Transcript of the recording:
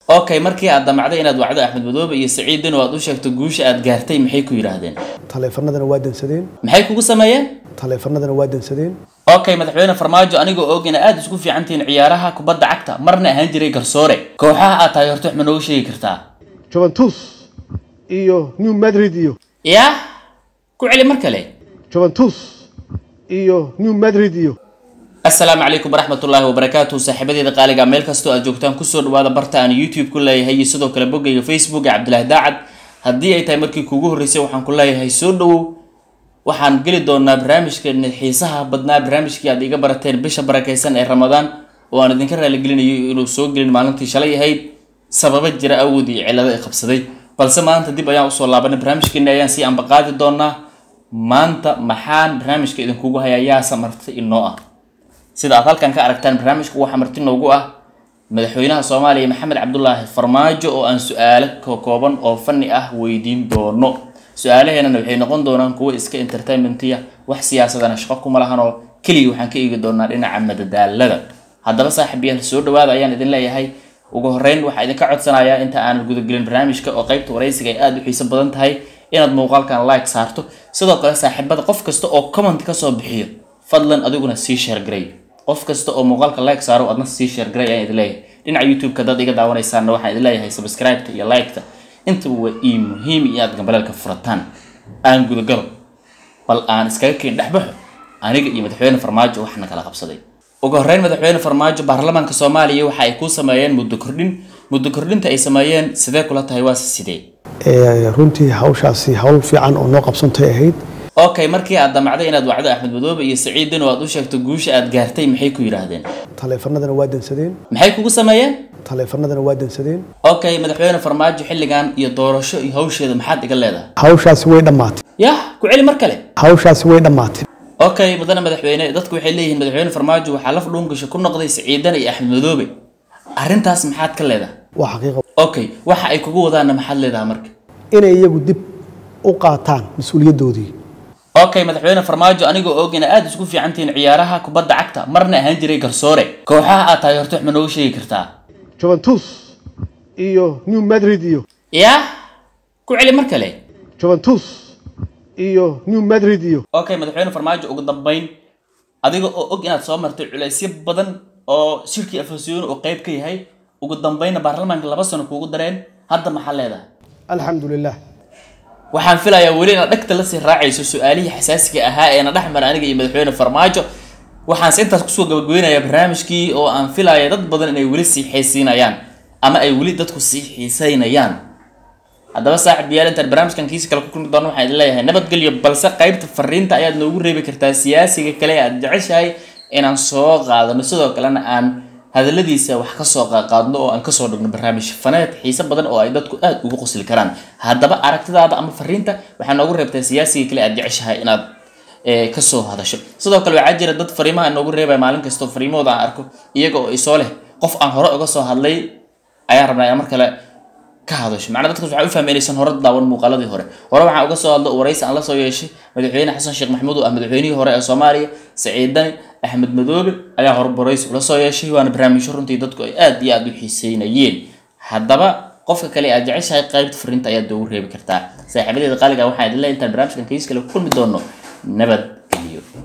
okay markii aad damacday inaad wacdo axmed madoobe iyo saciidin oo aad u sheegto guusha aad gaartay maxay ku yidhaahdeen taleefanadana waa dansadeen maxay kugu sameeyeen taleefanadana waa dansadeen okay madaxweyne farmaajo anigoo og ina aada isku fiicantihiin ciyaaraha kubadda cagta marna ahaan jiray garsoore kooxaha aad tahay horta wax ma noogu sheegi kartaa juventus iyo new madrid iyo yaa ku celi mar kale juventus iyo new madrid iyo asalaamu calaykum waraxmatullaahi wabarakaatuhu saaxiibadeeda qaaliga meel kastoo aad joogtaan kusoo dhawaada barta aan youtube ku leeyahay iyo sidoo kale boggayga facebook ee cabdilaahi daacad haddii ay tahay markii kuugu horreysay waxaan ku leeyahay soo dhowow waxaan geli doonaa barnaamijkeena xiisaha badnaa barnaamijkii aad iga barateen bisha barakaysan ee ramadaan oo aan idinka raaligelinayo inuu soo gelin maalintii shalay ahayd sababa jira awood iyo cillado ay qabsaday balse maanta dib ayaan usoo laabanay barnaamijkeena ayaan sii ambaqaadi doonaa maanta maxaan barnaamijka idinkugu hayaa yaasa marti inoo ah sida aad halkan ka aragtaan barnaamijku waxaa marti noogu ah madaxweynaha soomaaliya maxamed cabdulaahi farmaajo oo aan su-aalo kooban oo fani ah weydiin doono su-aalaheenana waxay noqon doonaan kuwo iska entertainmentiya wax siyaasadana shaqo kuma lahan oo keliya waxaan ka eegi doonaa dhinaca madadaalada haddaba saaxiibayaal soo dhawaada ayaan idin leeyahay ugu horeyn waxaa idinka codsanayaa inta aanan gudagelin barnaamijka oo qaybta waraysiga ay aada u xiiso badan tahay inaad muuqaalkan like saarto sidoo kale saaxiibada qof kasta oo comment kasoo bixiyo fadlan adiguna sii sheergaray qof kasta oo muuqaalka like saaro adna sii sheergaray ayaan idin leeyahay dhinaca youtube-ka dad iga daawanaysaanna waxaan idin leeyahay subscribe-ta iyo like-ta intaba waa ii muhiim iyo aad gambaleelka furataan aan gudagalo bal aan iskaga keen dhexbaxo aniga iyo madaxweyne farmaajo waxna kala qabsaday ugu horreyn madaxweyne farmaajo baarlamaanka soomaaliya waxa ay ku sameeyeen muddo kordhin muddo kordhinta ay sameeyeen sidee kula tahay waase sidee runtii hawshaasi hawl fiican oo noo qabsantay ahayd okay markii aad damacday inaad wacdo axmed madoobe iyo saciidin oo aad u sheegto guusha aad gaartay maxay ku yidhaahdeen taleefanadana waa dansadeen maxay kugu sameeyeen taleefanadana waa dansadeen okay madaxweyne farmaajo xilligan iyo doorasho iyo hawsheeda maxaad iga leedahay hawshaasi way dhammaatay yah ku celi mar kale hawshaasi way dhammaatay okay mudane madaxweyne dadku waxay leeyihiin madaxweyne farmaajo waxaa laf dhuungasho ku noqday saciidan iyo axmed madoobe arrintaas maxaad ka leedahay waa xaqiiqa okay waxa ay kugu wadaanna maxaad leedahay marka inay iyagu dib u qaataan mas-uuliyaddoodii okay madaxweyne farmaajo anigoo og ina aada isku fiicantihiin ciyaaraha kubadda cagta marna ahaan jiray garsoore kooxaha aad tahay horta wax ma noogu sheegi kartaa juventus iyo new madrid iyo yah ku celi mar kale juventus iyo new madrid iyo okay madaxweyne farmaajo ugu dambeyn adiga oo og inaad soo martay culaysyo badan oo shirkii afasiyoono oo qayb ka yahay ugu dambeynna baarlamaanka laba sano kuugu dareen hadda maxaa leedahay alxamdu lilah waxaan filayaa weli inaad dhegta lasii raacayso su-aalihii xasaasiga ahaa ee na dhex mara aniga iyo madaxweyne farmaajo waxaanse intaas kusoo gabagabeynayaa barnaamijkii oo aan filaya dad badan inay weli sii xiisiinayaan ama ay weli dadku sii xiisaynayaan haddaba saaxib yaal intaan barnaamijkan kiisi kale ku kulmi doono waxaan idin leeyahay nabadgelyo balse qaybta fariinta ayaad noogu reebi kartaa siyaasiga kale ee aad jeceshahay inaan soo qaadano sidoo kalena aan hadaladiisa wax kasoo qaadno oo aan kasoo dhigno barnaamij faneed xiise badan oo ay dadku aada ugu qosli karaan haddaba aragtidaada ama fariinta waxaa noogu reebtaa siyaasiga kale aad jeceshahay inaad kasoo hadasho sidoo kale waxaa jira dad fariimaha noogu reebaya maalin kastoo fariimahooda aan arko iyaga oo isoo leh qof aan hore uga soo hadlay ayaan rabnaa in mar kale ka hadasho macnaa dadkaas waxaa u fahmay inaysan hore daawan muuqaaladii hore hore waxaan uga soo hadlo waraysi aan la soo yeeshay madaxweyne xasan sheekh maxamuud oo ah madaxweynihii hore ee soomaaliya saciidani axmed madoobe ayaa hore waraysi ula soo yeeshay waana barnaamijyo runtii dadku ay aada iyo aada u xiiseynayeen haddaba qofka kale aad jeceshahay qaybta fariinta ayaad doogu reebi kartaa saaxiibadeeda qaaliga waxaan idin leeyahay intaan barnaamijkan kiis kale ku kulmi doono nabad